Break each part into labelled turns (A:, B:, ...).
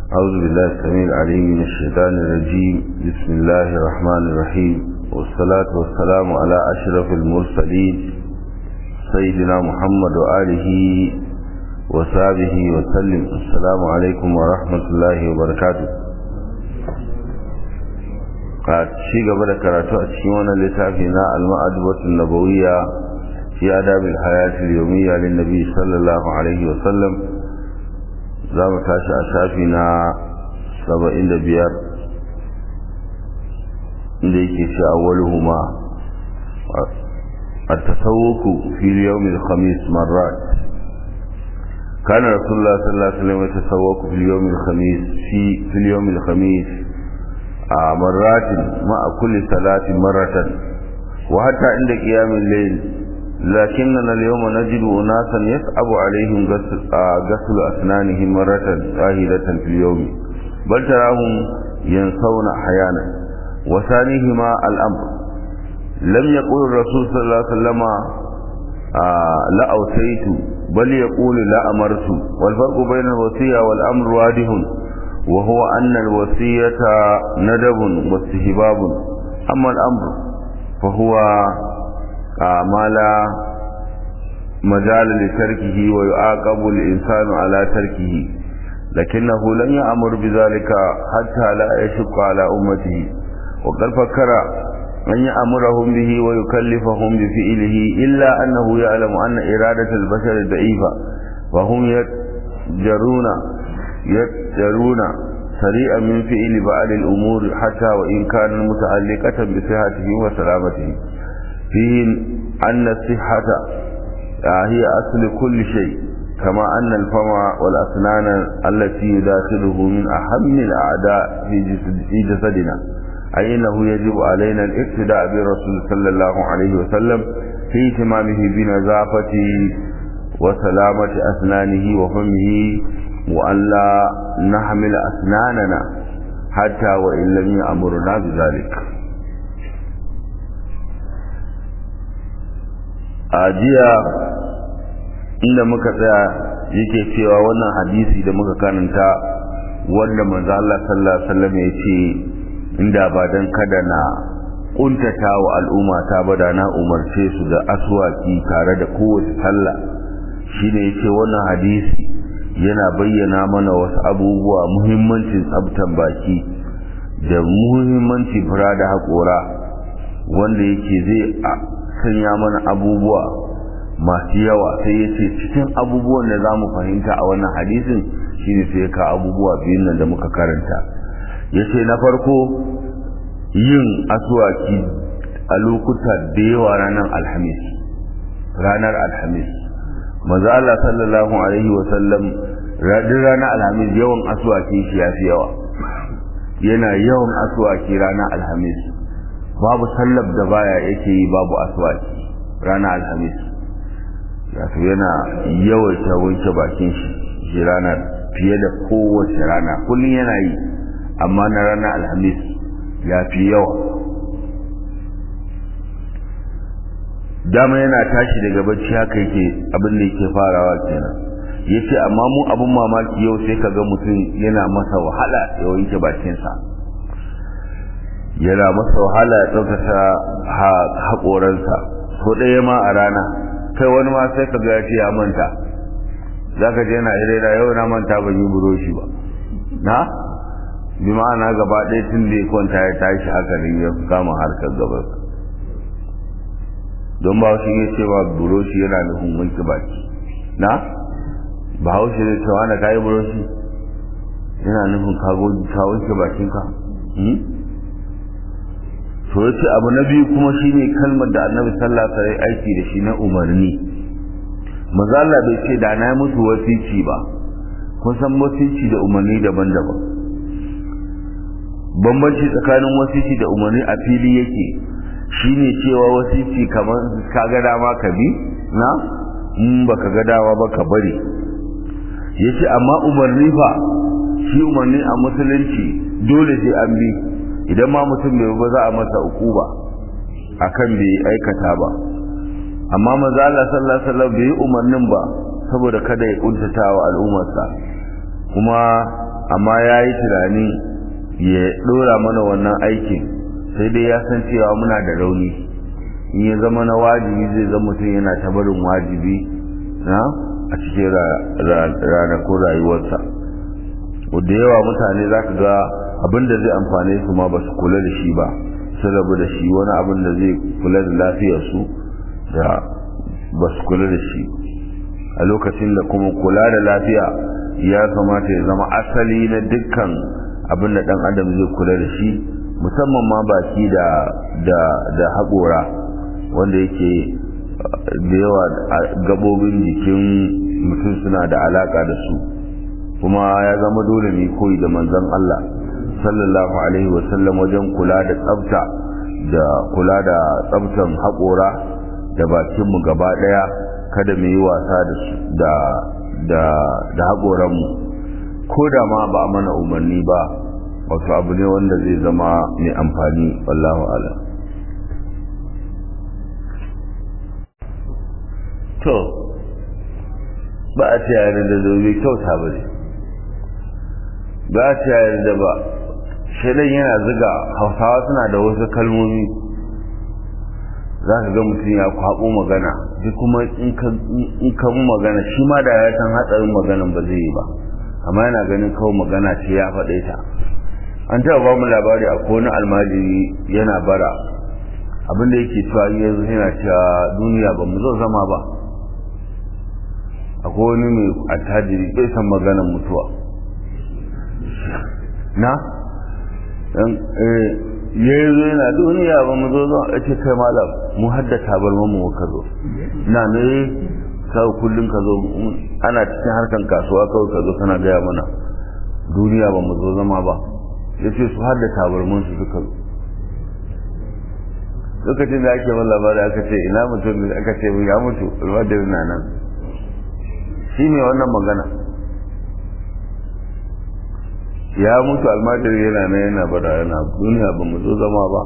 A: أعوذ بالله السميع العليم من الشيطان الرجيم بسم الله الرحمن الرحيم والصلاة والسلام على أشرف المرسلين سيدنا محمد وآله وصحبه وسلم السلام عليكم ورحمة الله وبركاته ci gaba da karatu a cikin wannan littafi na al-ma'adbatun nabawiyya fi adabil hayati al-yawmiyya lin nabi sallallahu alaihi wa sallam za mu tashi a shafi na 75 inda yake ce awwaluhuma التسوق في اليوم الخميس مرات كان رسول الله صلى الله عليه وسلم يتسوق في اليوم الخميس في في اليوم الخميس مرات مع كل صلاة مرة وحتى عند قيام الليل لكننا اليوم نجد أناسا يصعب عليهم غسل أسنانهم مرة واحدة في اليوم بل تراهم ينسون أحيانا وثانيهما الأمر لم يقول الرسول صلى الله عليه وسلم لا أوصيت بل يقول لا أمرت والفرق بين الوصية والأمر واضح وهو أن الوصية ندب واستهباب أما الأمر فهو ما لا مجال لتركه ويعاقب الإنسان على تركه لكنه لم يأمر بذلك حتى لا يشق على أمته وقد فكر أن يأمرهم به ويكلفهم بفعله إلا أنه يعلم أن إرادة البشر ضعيفة وهم يجرون يجرون سريعا من فعل بعض الأمور حتى وإن كانت متعلقة بصحته وسلامته فيه أن الصحة هي أصل كل شيء كما أن الفم والأسنان التي يداخله من أهم الأعداء في جسدنا أي أنه يجب علينا الاقتداء برسول صلى الله عليه وسلم في اهتمامه بنظافة وسلامة أسنانه وفمه وأن لا نحمل أسناننا حتى وإن لم يأمرنا بذلك ajiya inda muka tsaya yake cewa wannan hadisi da muka karanta wanda manzo Allah sallallahu alaihi wasallam ya ce inda ba dan kada na kuntata wa al'umma ta bada na umarce su da aswaki tare da kowace sallah shine yace wannan hadisi yana bayyana mana wasu abubuwa muhimmancin tsabtan baki da muhimmancin fura da haƙora wanda yake zai sanya mana abubuwa masu yawa sai ya ce cikin abubuwan da za mu fahimta a wannan hadisin shine sai ka abubuwa biyun nan da muka karanta ya ce na farko yin asuwaki a lokuta da yawa ranar alhamis ranar alhamis maza Allah sallallahu alaihi wasallam radin ranar alhamis yawan asuwaki shi ya fi yawa yana yawan asuwaki ranar alhamis babu sallab da baya yake yi babu asuwaki ranar alhamis wato yana yawaita wanke bakin shi shi ranar fiye da kowace rana kullum yana yi amma na ranar alhamis ya fi yawa dama yana tashi daga bacci haka yake abin da yake farawa kenan yace amma mu abin mamaki yau sai kaga mutum yana masa wahala ya wanke bakinsa yana masa wahala ya tsaftace haƙoransa ko ɗaya ma a rana kai wani ma sai kaga ya ce ya manta zaka je yana irera yau na manta ban yi buroshi ba na bi ma'ana gaba ɗaya tun da ya kwanta ya tashi haka ne ya kama harkar gabar don ba shi ya ce ba buroshi yana nufin wanke baki na ba haushe ne cewa na kayi buroshi yana nufin ka wanke bakinka to ya ce abu na biyu kuma shine kalmar da annabi sallallahu alaihi aiki da shi na umarni maza Allah bai ce da na musu wasici ba kun san wasici da umarni daban-daban bambanci tsakanin wasici da umarni a fili yake shine cewa wasici kamar ka ga dama ka bi na in baka ga dawa ba ka bari yace amma umarni fa shi umarni a musulunci dole sai an bi idan ma mutum bai ba za a masa ukuba akan bai aikata ba amma manzo Allah sallallahu alaihi wasallam bai umarnin ba saboda kada ya kuntata wa al'ummarsa kuma amma ya yi tunani ya ɗora mana wannan aikin sai dai ya san cewa muna da rauni in ya zama na wajibi zai zama mutum yana ta barin wajibi na a cikin ranakun rayuwarsa da yawa mutane za ka ga abin da zai amfane su ma ba su kula da shi ba sun rabu da shi wani abin da zai kula da lafiyarsu da ba su kula da shi a lokacin da kuma kula da lafiya ya kamata ya zama asali na dukkan abin da ɗan adam zai kula da shi musamman ma baki da da da haƙora wanda yake da yawa gabobin jikin mutum suna da alaka da su kuma ya zama dole ne koyi da manzon Allah sallallahu alaihi wasallam wajen kula da tsafta da kula da tsaftan haƙora da bakinmu gaba ɗaya kada mu yi wasa da da da haƙoranmu ko da ma ba a mana umarni ba wato abu ne wanda zai zama mai amfani wallahu ala to ba a ce yare da zobe kyauta ba ne ba a ce yare da ba shaidan yana ziga hausawa suna da wasu kalmomi za ka ga mutum ya kwaɓo magana duk kuma in ka mu magana shi ma da ya san hatsarin maganan ba zai yi ba amma yana ganin kawai magana ce ya faɗe ta an taɓa ba mu labari a wani almajiri yana bara abinda yake cewa yanzu yana cewa duniya ba mu zo zama ba akwai wani mai attajiri bai san maganar mutuwa na ya yi zo yana duniya ba mu zo zama a ce kai malam mu haddata bar mu ka zo na ne kawai kullum ka zo ana cikin harkan kasuwa kawai ka zo kana gaya mana duniya ba mu zo zama ba ya ce su hada tabarmin su suka zo lokacin da ake wani labari aka ce ina mutum da aka ce ya mutu almadari na nan shi ne wannan magana ya mutu almadari yana nan yana bada yana duniya ba mu zo zama ba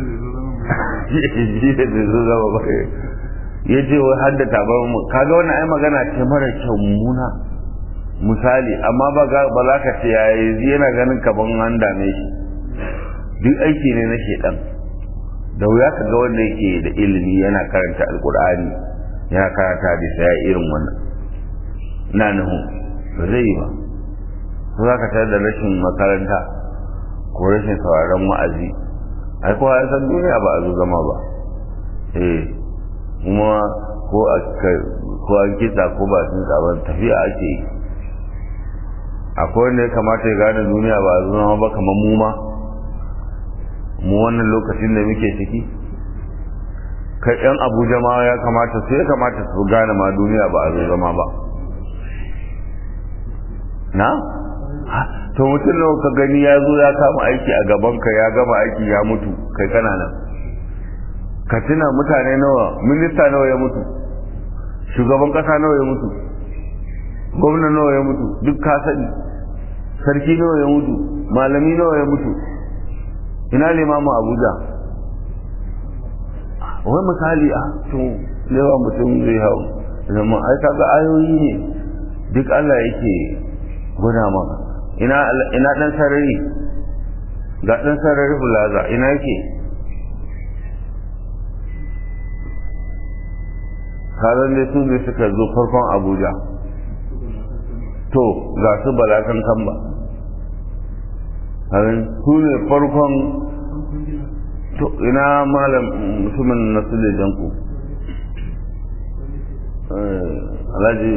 A: shi da bai zo zama ba ya ce wai hadda tabarmin kaga wannan ai magana ce mara kyau mummuna misali amma ba za ka ce ya yi yana ganin kaban an dame shi duk aiki ne na shedan da wuya ka ga wanda yake da ilimi yana karanta alkur'ani yana karanta da sai irin wannan na nuhu ba zai yi ba ko za ka tare da rashin makaranta ko rashin sauraron wa'azi ai kowa ya san duniya ba a zo zama ba eh kuma ko a ko an kitsa ko ba sun tsaban tafiya ake yi akwai wanda ya kamata ya gane duniya ba a zama ba kamar mu ma mu wannan lokacin da muke ciki kai yan abuja ma ya kamata su ya kamata su gane ma duniya ba a zama ba na to mutum nawa ka gani ya zo ya kama aiki a gabanka ya gama aiki ya mutu kai kana nan ka tuna mutane nawa minista nawa ya mutu shugaban kasa nawa ya mutu gwamna nawa ya mutu duk ka sani sarki nawa ya mutu malami nawa ya mutu ina limamu abuja wai misali a to yawa mutum zai hau zama ai kaga ayoyi ne duk Allah yake gwada maka ina ina dan sarari ga dan sarari bulaza ina yake kazan dai su ne suka zo farkon abuja to ga su balakan kan ba su ne farkon to ina malam mutumin na sule janku alhaji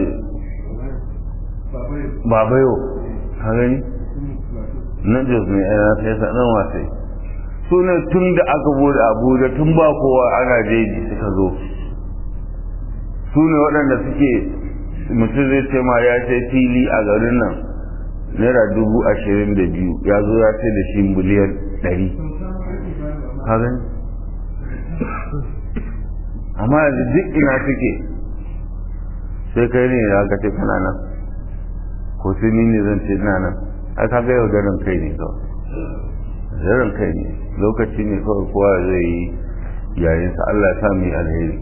A: babayo ka gani na jos ne a sai sanar wasai su ne tun da aka bude abuja tun ba kowa ana jeji suka zo su ne waɗanda suke mutum zai ce ma ya sai fili a garin nan naira dubu ashirin da biyu ya zo ya sai da shi miliyan ɗari hagan amma yanzu duk ina suke sai kai ne ya ka ce kana nan ko sai ni ne zan ce ina nan a ka ga yaudaran kai ne kawai yaudaran kai ne lokaci ne kawai kowa zai yi yayinsa Allah ya sa mu yi alheri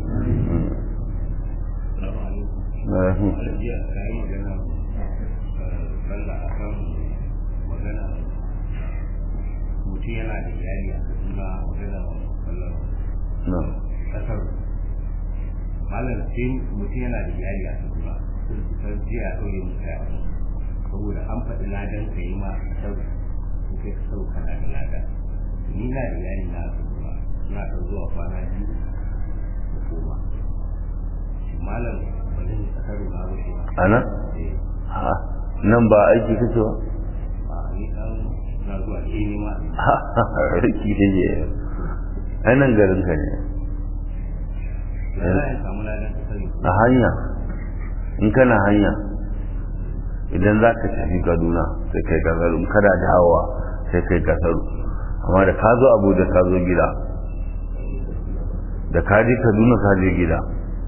B: mutum yana da iyali a kaduna magana kallon
A: na
B: kasar malam sai mutum yana da iyali a kaduna sun kusan jiya a ɗauye musu ya saboda an faɗi ladan ka yi ma kasar in kai kasar kana da ladan ni na da iyali na a kaduna suna ɗan zuwa kwana biyu da koma shi malam ba zan yi kasar na rushe ba
A: ana
B: eh
A: ha nan ba aiki kake ba
B: a ni ɗan na zuwa ke nema
A: riki da je ai nan garin ka ne
B: ya za a samu ladan kasar
A: a hanya in kana hanya idan za ka tafi kaduna sai kai kasar in kada dawowa sai kai kasar amma da ka zo abuja ka zo gida da ka je kaduna ka je gida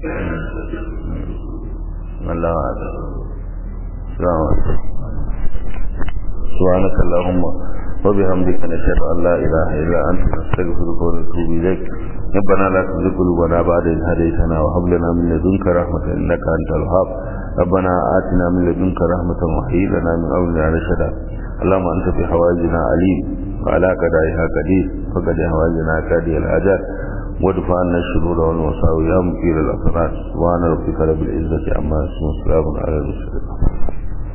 A: Allah wa ta salamu alaikum سبحانك اللهم وبحمدك نشهد ان لا اله الا انت نستغفرك ونتوب اليك ربنا لا تزغ قلوبنا بعد إذ هديتنا وهب لنا من لدنك رحمة إنك أنت الوهاب ربنا آتنا من لدنك رحمة وهيئ لنا من أمرنا رشدا اللهم أنت في حوائجنا عليم وعلى قضائها قدير فقد حوائجنا كادي الحاجات وادفع عنا الشرور والمصائب يا مكير الأسرار سبحان ربك رب العزة عما يصفون وسلام على المرسلين